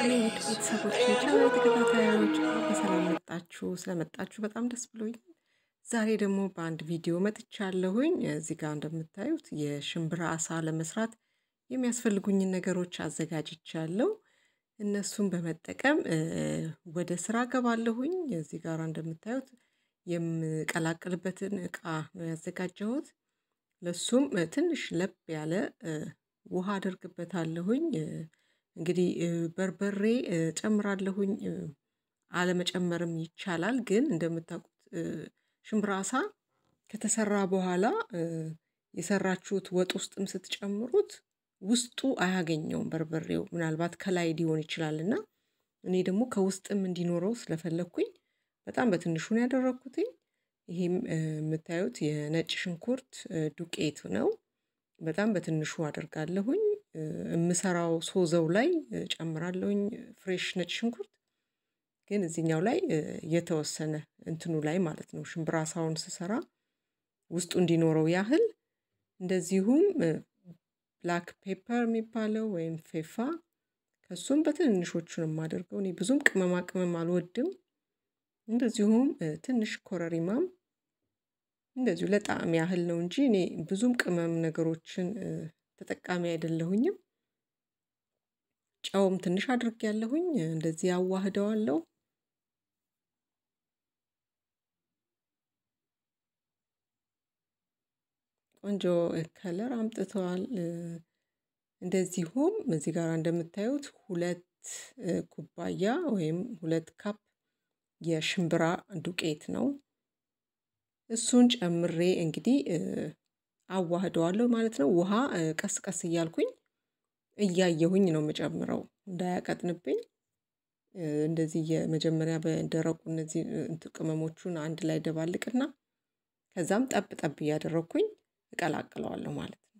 ይስጥልኝ ውድ ቤተሰቦች የቻናል ተከታታዮች በሰላም መጣችሁ። ስለመጣችሁ በጣም ደስ ብሎኛል። ዛሬ ደግሞ በአንድ ቪዲዮ መጥቻለሁኝ። እዚህ ጋር እንደምታዩት የሽምብራ አሳ ለመስራት የሚያስፈልጉኝን ነገሮች አዘጋጅቻለሁ። እነሱን በመጠቀም ወደ ስራ ገባለሁኝ። እዚህ ጋር እንደምታዩት የምቀላቅልበትን እቃ ነው ያዘጋጀሁት። ለሱም ትንሽ ለብ ያለ ውሃ አደርግበታለሁኝ። እንግዲህ በርበሬ ጨምራለሁኝ። አለመጨመርም ይቻላል። ግን እንደምታውቁት ሽምብራ አሳ ከተሰራ በኋላ የሰራችሁት ወጥ ውስጥም ስትጨምሩት ውስጡ አያገኘውም በርበሬው ምናልባት ከላይ ሊሆን ይችላል እና እኔ ደግሞ ከውስጥም እንዲኖረው ስለፈለግኩኝ በጣም በትንሹ ነው ያደረግኩትኝ። ይሄም የምታዩት የነጭ ሽንኩርት ዱቄት ነው። በጣም በትንሹ አደርጋለሁኝ። የምሰራው ሶዘው ላይ ጨምራለሁኝ ፍሬሽ ነጭ ሽንኩርት ግን እዚህኛው ላይ የተወሰነ እንትኑ ላይ ማለት ነው ሽምብራ አሳውን ስሰራ ውስጡ እንዲኖረው ያህል እንደዚሁም ብላክ ፔፐር የሚባለው ወይም ፌፋ ከሱም በትንንሾቹ ነው የማደርገው። እኔ ብዙም ቅመማ ቅመም አልወድም። እንደዚሁም ትንሽ ኮረሪማም እንደዚሁ ለጣዕም ያህል ነው እንጂ እኔ ብዙም ቅመም ነገሮችን ተጠቃሚ አይደለሁኝም። ጨውም ትንሽ አድርጌያለሁኝ እንደዚህ አዋህደዋለሁ። ቆንጆ ከለር አምጥተዋል። እንደዚሁም እዚህ ጋር እንደምታዩት ሁለት ኩባያ ወይም ሁለት ካፕ የሽምብራ ዱቄት ነው። እሱን ጨምሬ እንግዲህ አዋህደዋለሁ ማለት ነው። ውሃ ቀስ ቀስ እያልኩኝ እያየሁኝ ነው የምጨምረው እንዳያቀጥንብኝ። እንደዚህ የመጀመሪያ በደረቁ እነዚህ ቅመሞቹን አንድ ላይ ደባልቅና ከዛም ጠብ ጠብ እያደረግኩኝ እቀላቅለዋለሁ ማለት ነው።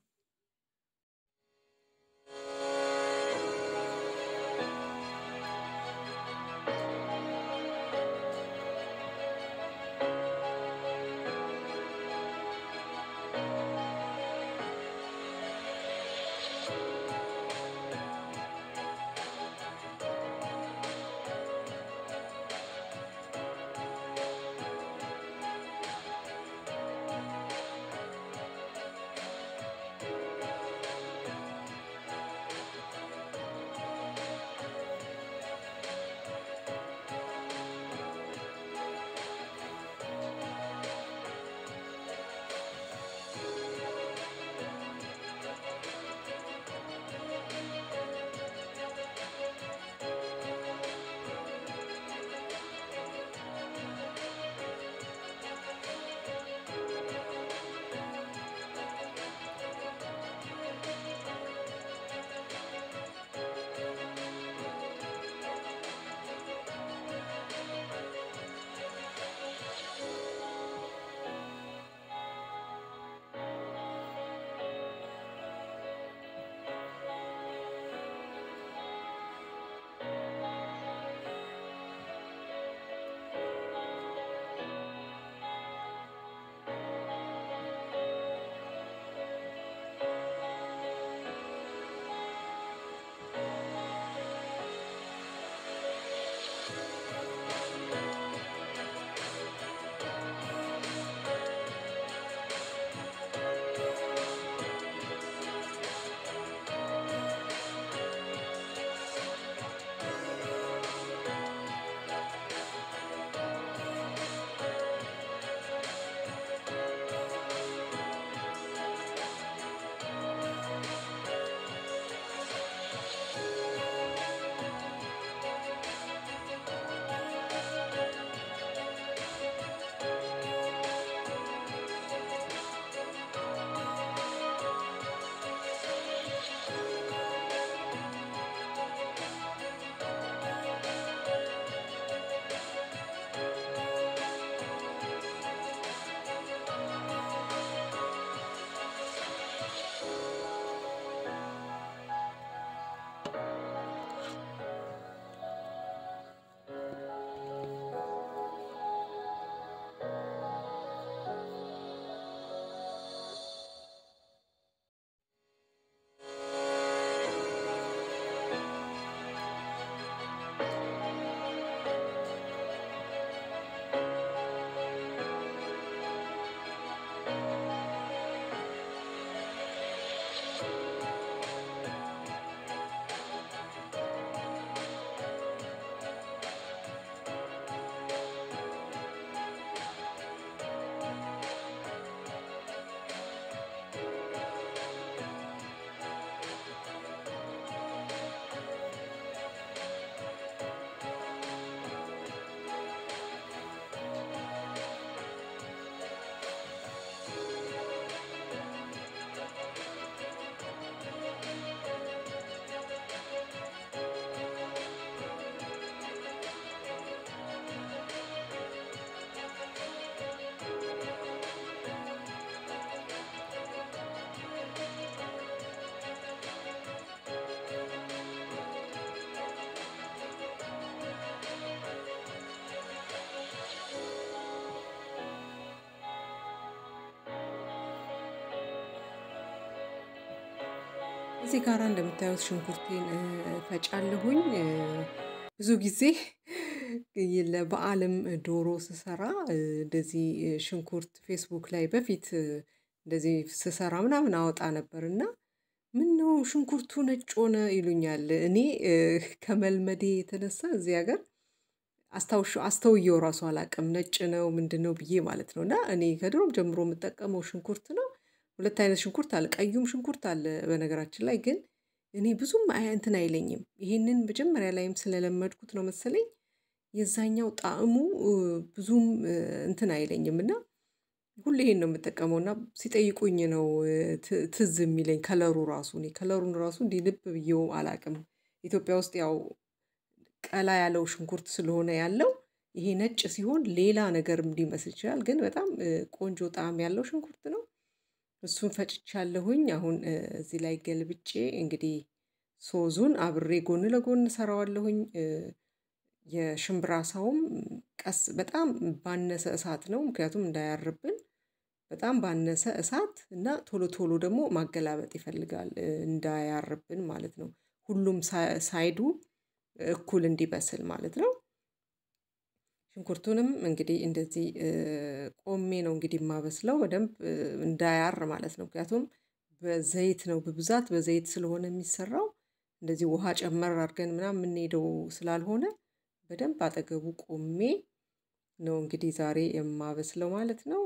እዚህ ጋራ እንደምታዩት ሽንኩርቴን ፈጫለሁኝ። ብዙ ጊዜ ለበዓልም ዶሮ ስሰራ እንደዚህ ሽንኩርት ፌስቡክ ላይ በፊት እንደዚህ ስሰራ ምናምን አወጣ ነበር እና ምነው ሽንኩርቱ ነጭ ሆነ ይሉኛል። እኔ ከመልመዴ የተነሳ እዚህ ሀገር አስታውሽ አስተውየው ራሱ አላውቅም ነጭ ነው ምንድነው ብዬ ማለት ነው። እና እኔ ከድሮም ጀምሮ የምጠቀመው ሽንኩርት ነው። ሁለት አይነት ሽንኩርት አለ ቀዩም ሽንኩርት አለ በነገራችን ላይ ግን እኔ ብዙም አይ እንትን አይለኝም ይሄንን መጀመሪያ ላይም ስለለመድኩት ነው መሰለኝ። የዛኛው ጣዕሙ ብዙም እንትን አይለኝም እና ሁሌ ይሄን ነው የምጠቀመው እና ሲጠይቁኝ ነው ትዝ የሚለኝ ከለሩ ራሱ እኔ ከለሩን ራሱ እንዲህ ልብ ብዬው አላውቅም። ኢትዮጵያ ውስጥ ያው ቀላ ያለው ሽንኩርት ስለሆነ ያለው ይሄ ነጭ ሲሆን ሌላ ነገርም ሊመስል ይችላል ግን በጣም ቆንጆ ጣዕም ያለው ሽንኩርት ነው። እሱን ፈጭቻለሁኝ አሁን እዚህ ላይ ገልብጬ እንግዲህ ሶዙን አብሬ ጎን ለጎን እሰራዋለሁኝ። የሽምብራ አሳውም ቀስ በጣም ባነሰ እሳት ነው ምክንያቱም እንዳያርብን በጣም ባነሰ እሳት እና ቶሎ ቶሎ ደግሞ ማገላበጥ ይፈልጋል እንዳያርብን ማለት ነው። ሁሉም ሳይዱ እኩል እንዲበስል ማለት ነው። ሽንኩርቱንም እንግዲህ እንደዚህ ቆሜ ነው እንግዲህ የማበስለው በደንብ እንዳያር ማለት ነው። ምክንያቱም በዘይት ነው በብዛት በዘይት ስለሆነ የሚሰራው እንደዚህ ውሃ ጨመር አድርገን ምናምን የምንሄደው ስላልሆነ በደንብ አጠገቡ ቆሜ ነው እንግዲህ ዛሬ የማበስለው ማለት ነው።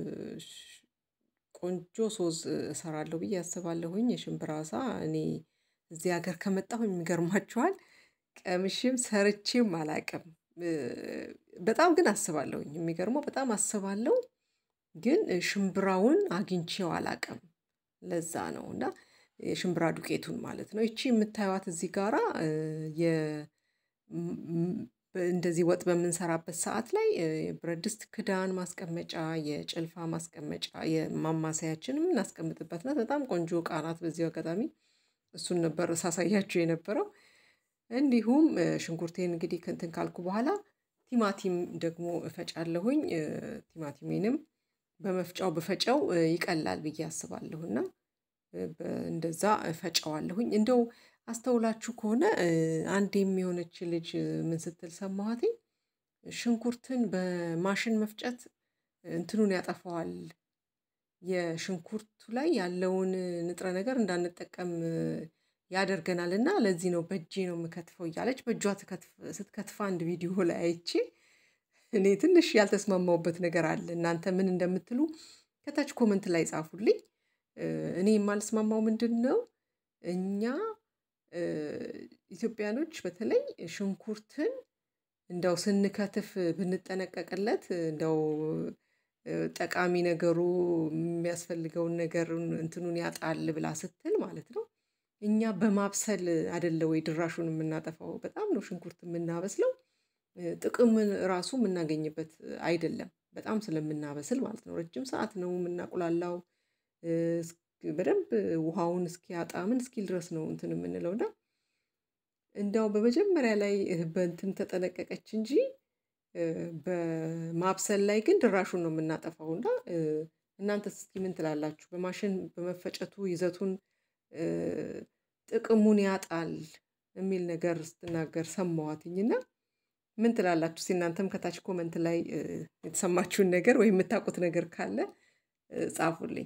ቆንጆ ሶዝ እሰራለሁ ብዬ አስባለሁኝ የሽምብራ አሳ እኔ እዚህ ሀገር ከመጣሁኝ ይገርማችኋል ቀምሼም ሰርቼም አላውቅም። በጣም ግን አስባለሁኝ የሚገርመው በጣም አስባለሁ ግን ሽምብራውን አግኝቼው አላውቅም። ለዛ ነው እና የሽምብራ ዱቄቱን ማለት ነው ይቺ የምታዩት እዚህ ጋራ የ እንደዚህ ወጥ በምንሰራበት ሰዓት ላይ የብረት ድስት ክዳን ማስቀመጫ የጭልፋ ማስቀመጫ የማማሰያችን የምናስቀምጥበት ናት በጣም ቆንጆ እቃ ናት። በዚሁ አጋጣሚ እሱን ነበር ሳሳያችሁ የነበረው። እንዲሁም ሽንኩርቴን እንግዲህ እንትን ካልኩ በኋላ ቲማቲም ደግሞ እፈጫለሁኝ ቲማቲሜንም በመፍጫው ብፈጨው ይቀላል ብዬ አስባለሁ እና እንደዛ እፈጨዋለሁኝ እንደው አስተውላችሁ ከሆነ አንዴም የሆነች ልጅ ምን ስትል ሰማኋትኝ ሽንኩርትን በማሽን መፍጨት እንትኑን ያጠፋዋል። የሽንኩርቱ ላይ ያለውን ንጥረ ነገር እንዳንጠቀም ያደርገናል እና ለዚህ ነው በእጄ ነው የምከትፈው እያለች በእጇ ስትከትፍ አንድ ቪዲዮ ላይ አይቼ እኔ ትንሽ ያልተስማማሁበት ነገር አለ እናንተ ምን እንደምትሉ ከታች ኮመንት ላይ ጻፉልኝ። እኔ የማልስማማው ምንድነው? እኛ ኢትዮጵያኖች በተለይ ሽንኩርትን እንደው ስንከትፍ ብንጠነቀቅለት እንደው ጠቃሚ ነገሩ የሚያስፈልገውን ነገር እንትኑን ያጣል ብላ ስትል ማለት ነው። እኛ በማብሰል አይደለ ወይ ድራሹን የምናጠፋው በጣም ነው ሽንኩርት የምናበስለው ጥቅምን ራሱ የምናገኝበት አይደለም በጣም ስለምናበስል ማለት ነው ረጅም ሰዓት ነው የምናቁላላው። በደንብ ውሃውን እስኪያጣ ምን እስኪል ድረስ ነው እንትን የምንለው እና እንደው በመጀመሪያ ላይ በእንትን ተጠነቀቀች እንጂ በማብሰል ላይ ግን ድራሹን ነው የምናጠፋው። እና እናንተስ እስኪ ምን ትላላችሁ? በማሽን በመፈጨቱ ይዘቱን ጥቅሙን ያጣል የሚል ነገር ስትናገር ሰማኋትኝ እና ምን ትላላችሁ? እስኪ እናንተም ከታች ኮመንት ላይ የተሰማችሁን ነገር ወይ የምታውቁት ነገር ካለ ጻፉልኝ።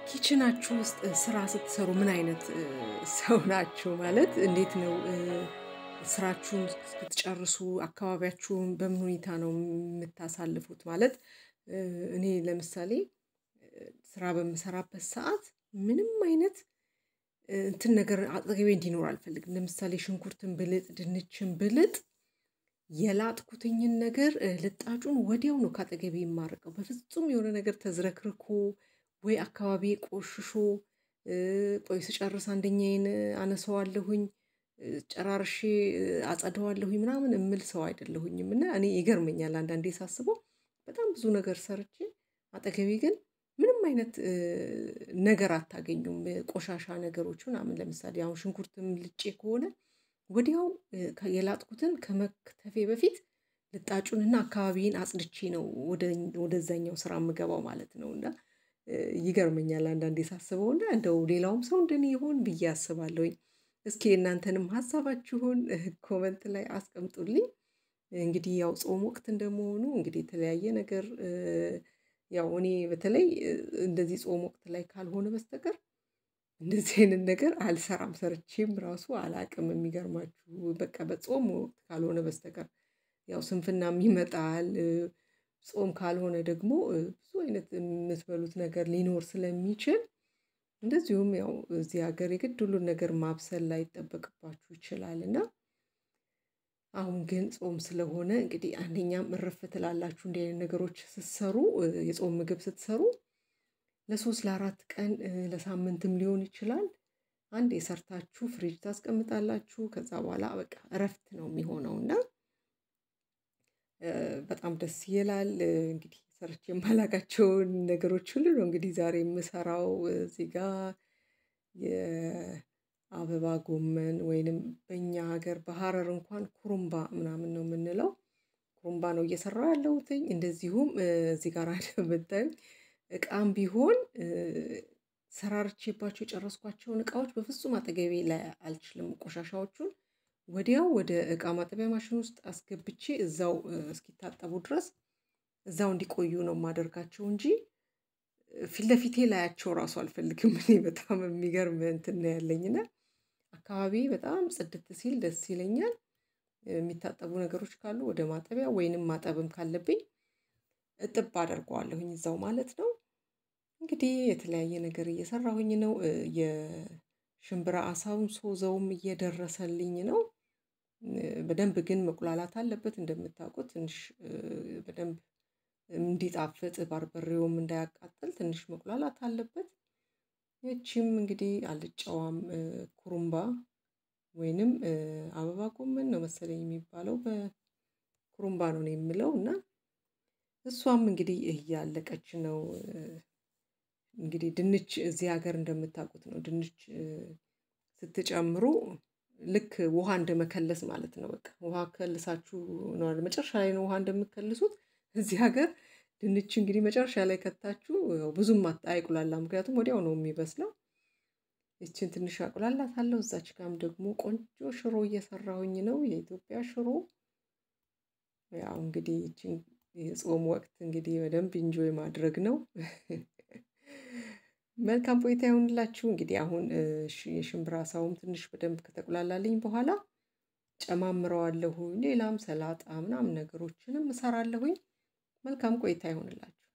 ኪችናችሁ ውስጥ ስራ ስትሰሩ ምን አይነት ሰው ናችሁ? ማለት እንዴት ነው ስራችሁን ስትጨርሱ አካባቢያችሁን በምን ሁኔታ ነው የምታሳልፉት? ማለት እኔ ለምሳሌ ስራ በምሰራበት ሰዓት ምንም አይነት እንትን ነገር አጠገቤ እንዲኖር አልፈልግም። ለምሳሌ ሽንኩርትን ብልጥ ድንችን ብልጥ የላጥኩትኝን ነገር ልጣጩን ወዲያው ነው ከአጠገቤ የማርቀው። በፍጹም የሆነ ነገር ተዝረክርኮ ወይ አካባቢ ቆሽሾ ቆይ ስጨርስ አንደኛዬን አነሳዋለሁኝ ጨራርሼ አጸደዋለሁኝ ምናምን እምል ሰው አይደለሁኝም። እና እኔ ይገርመኛል አንዳንዴ ሳስበው በጣም ብዙ ነገር ሰርቼ አጠገቤ ግን ምንም አይነት ነገር አታገኙም። ቆሻሻ ነገሮች ምናምን ለምሳሌ አሁን ሽንኩርትም ልጬ ከሆነ ወዲያው የላጥኩትን ከመክተፌ በፊት ልጣጩንና አካባቢዬን አጽድቼ ነው ወደዛኛው ስራ የምገባው ማለት ነው። እና ይገርመኛል አንዳንዴ ሳስበው እና እንደው ሌላውም ሰው እንደኔ ይሆን ብዬ አስባለሁኝ። እስኪ የእናንተንም ሀሳባችሁን ኮመንት ላይ አስቀምጡልኝ። እንግዲህ ያው ጾም ወቅት እንደመሆኑ እንግዲህ የተለያየ ነገር ያው እኔ በተለይ እንደዚህ ጾም ወቅት ላይ ካልሆነ በስተቀር እንደዚህ አይነት ነገር አልሰራም ሰርቼም ራሱ አላቅም። የሚገርማችሁ በቃ በጾም ወቅት ካልሆነ በስተቀር ያው ስንፍናም ይመጣል። ጾም ካልሆነ ደግሞ ብዙ አይነት የምትበሉት ነገር ሊኖር ስለሚችል እንደዚሁም ያው እዚህ ሀገር የግድ ሁሉን ነገር ማብሰል ላይጠበቅባችሁ ይችላል። እና አሁን ግን ጾም ስለሆነ እንግዲህ አንደኛም እረፍ ትላላችሁ እንዲህ አይነት ነገሮች ስትሰሩ የጾም ምግብ ስትሰሩ ለሶስት ለአራት ቀን ለሳምንትም ሊሆን ይችላል። አንዴ ሰርታችሁ ፍሪጅ ታስቀምጣላችሁ ከዛ በኋላ በቃ እረፍት ነው የሚሆነው እና በጣም ደስ ይላል። እንግዲህ ሰርቼ የማላውቃቸውን ነገሮች ሁሉ ነው እንግዲህ ዛሬ የምሰራው እዚህ ጋር የአበባ ጎመን ወይንም በእኛ ሀገር በሀረር እንኳን ኩሩምባ ምናምን ነው የምንለው ኩሩምባ ነው እየሰራሁ ያለሁትኝ። እንደዚሁም እዚህ ጋር እንደምታዩኝ እቃም ቢሆን ሰራርቼባቸው የጨረስኳቸውን እቃዎች በፍጹም አጠገቤ ላይ አልችልም። ቆሻሻዎቹን ወዲያው ወደ እቃ ማጠቢያ ማሽን ውስጥ አስገብቼ እዛው እስኪታጠቡ ድረስ እዛው እንዲቆዩ ነው የማደርጋቸው እንጂ ፊት ለፊቴ ላያቸው ራሱ አልፈልግም። እኔ በጣም የሚገርም እንትን ነው ያለኝ እና አካባቢዬ በጣም ጽድት ሲል ደስ ይለኛል። የሚታጠቡ ነገሮች ካሉ ወደ ማጠቢያ ወይንም ማጠብም ካለብኝ እጥብ አደርገዋለሁኝ እዛው ማለት ነው። እንግዲህ የተለያየ ነገር እየሰራሁኝ ነው የሽምብራ አሳውን ሶዘውም እየደረሰልኝ ነው። በደንብ ግን መቁላላት አለበት እንደምታውቁት ትንሽ በደንብ እንዲጣፍጥ በርበሬውም እንዳያቃጥል ትንሽ መቁላላት አለበት። ይቺም እንግዲህ አልጫዋም ኩሩምባ ወይንም አበባ ጎመን ነው መሰለኝ የሚባለው በኩሩምባ ነው እኔ የምለው እና እሷም እንግዲህ እያለቀች ነው። እንግዲህ ድንች እዚህ ሀገር እንደምታውቁት ነው ድንች ስትጨምሩ ልክ ውሃ እንደመከለስ ማለት ነው። በቃ ውሃ ከልሳችሁ ነው አይደል መጨረሻ ላይ ነው ውሃ እንደምትከልሱት እዚህ ሀገር ድንች እንግዲህ መጨረሻ ላይ ከታችሁ ያው ብዙም አይቁላላም ምክንያቱም ወዲያው ነው የሚበስለው። ይቺን ትንሽ አቁላላታለሁ እዛች ጋርም ደግሞ ቆንጆ ሽሮ እየሰራሁኝ ነው የኢትዮጵያ ሽሮ። ያው እንግዲህ ይቺን የጾም ወቅት እንግዲህ በደንብ ኢንጆይ ማድረግ ነው። መልካም ቆይታ ይሁንላችሁ። እንግዲህ አሁን የሽምብራ አሳውም ትንሽ በደንብ ከተቁላላልኝ በኋላ ጨማምረዋለሁኝ ሌላም ሰላጣ ምናምን ነገሮችንም እሰራለሁኝ። መልካም ቆይታ ይሁንላችሁ